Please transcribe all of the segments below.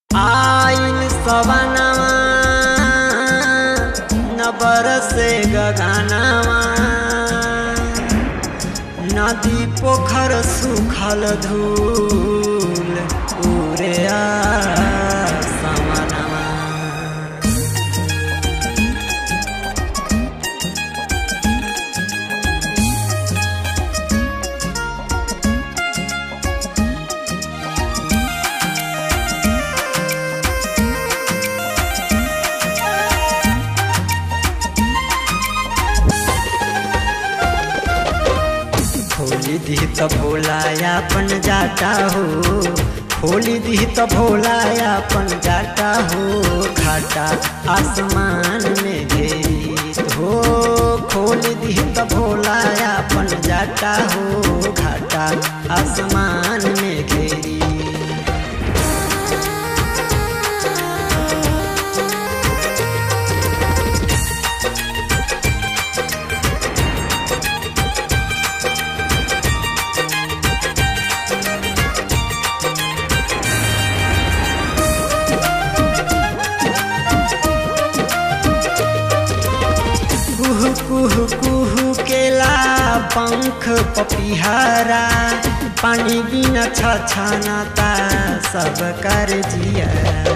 आइल सवनवा न बरसे गगनवा नदी पोखर सुखल धूल उरे समनवा खोली दी त भोलाया अपन जाता हो खोली दी त भोलाया अपन जाता हो घाटा आसमान में घेरी हो खोली दी त भोलाया अपन जाता हो घाटा आसमान में घेरी कुह कुह कुह केला पंख पपिहरा पानी बिना छछनता सब कर जिया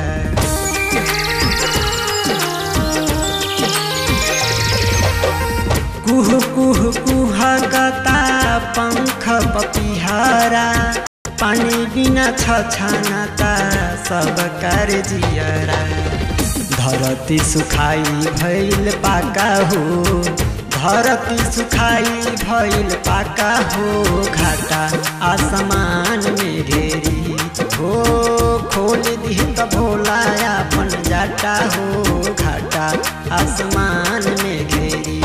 कुह कुह कुह गता पंख पपिहरा पानी बिना छछनता सब कर जियरा धरती सुखाई भइल पाका हो धरती सुखाई भइल पाका हो घाटा आसमान में घेरी हो खोल दी त भोला अपन जाटा हो घाटा आसमान में घेरी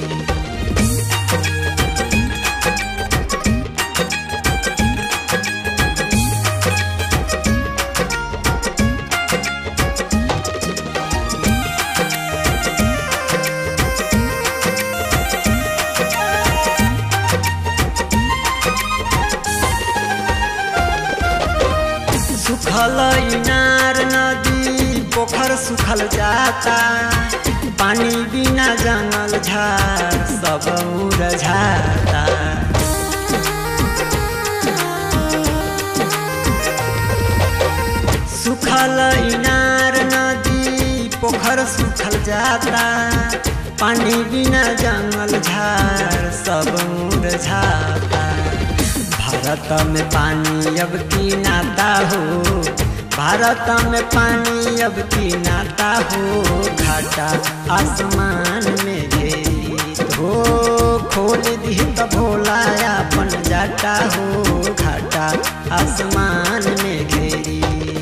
सुखल इनार नदी पोखर सुखल जाता पानी बिना जंगल झाड़ सब मुरझाता सुखल इनार नदी पोखर सुखल जाता पानी बिना जंगल झाड़ सब मुरझाता भारत में पानी अब की नाता हो भारत में पानी अब की नाता हो घाटा आसमान में घेरी हो खोल दी त भोला अपन जाता हो घाटा आसमान में घेरी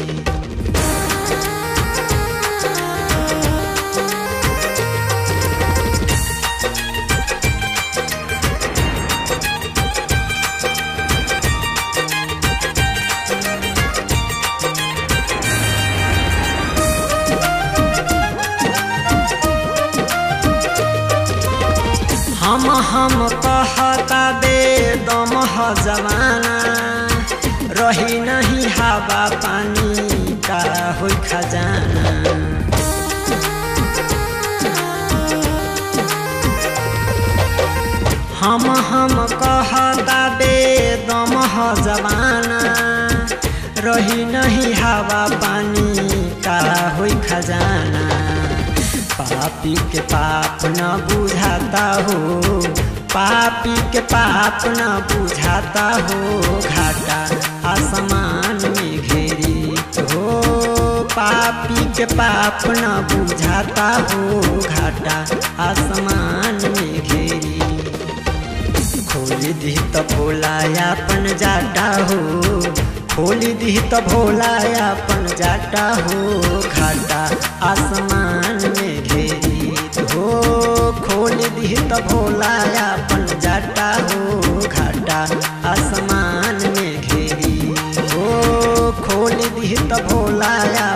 हम हम कहता बे दम ह जमाना रही नहीं हवा पानी का होई खजाना हम हम कहता बे दम ह जमाना रही नहीं हवा पानी का होई खजाना पापी के पाप न बुझाता हो पापी के पाप न बुझाता हो घाटा आसमान में घेरी हो पापी के पाप न बुझाता हो घाटा आसमान में घेरी खोली दी त भोला अपन जाटा हो खोली दी त भोला अपन जाटा हो घाटा आसमान में घेरी हो खोल दी त भोला अपन जाटा हो घाटा आसमान में घेरी हो खोल दी त भोला